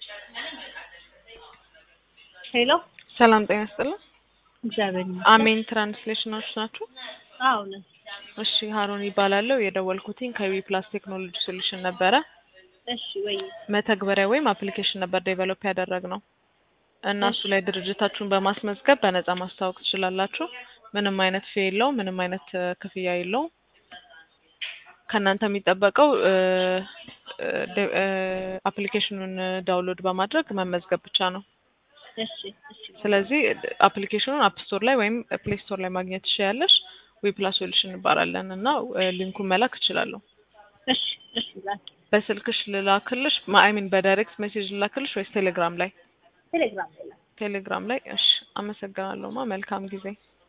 ሄሎ ሰላም ጤና ይስጥልን። እግዚአብሔር አሜን ትራንስሌሽኖች ናችሁ? አዎ ነኝ። እሺ ሀሩን ይባላለሁ። የደወልኩትኝ ከዊ ፕላስ ቴክኖሎጂ ሶሉሽን ነበረ። እሺ ወይ መተግበሪያ ወይም አፕሊኬሽን ነበር ዴቨሎፕ ያደረግነው እና እሱ ላይ ድርጅታችሁን በማስመዝገብ በነጻ ማስተዋወቅ ትችላላችሁ። ምንም አይነት ፌ የለውም። ምንም አይነት እ፣ ክፍያ የለውም። ከእናንተ የሚጠበቀው እ፣ እ፣ ደ- እ፣ አፕሊኬሽኑን ዳውንሎድ በማድረግ መመዝገብ ብቻ ነው። እሺ እሺ ስለዚህ አፕሊኬሽኑን አፕ ስቶር ላይ ወይም ፕሌይ ስቶር ላይ ማግኘት ትችያለሽ። ዊ ፕላስ ሶሉሽን እንባላለን እና እ፣ ሊንኩን መላክ እችላለሁ። እሺ እሺ ላክ በስልክሽ ልላክልሽ? አይሚን በዳይሬክት ሜሴጅ ልላክልሽ ወይስ ቴሌግራም ላይ? ቴሌግራም ላይ ላክ። ቴሌግራም ላይ። እሺ፣ አመሰግናለሁ። ማ መልካም ጊዜ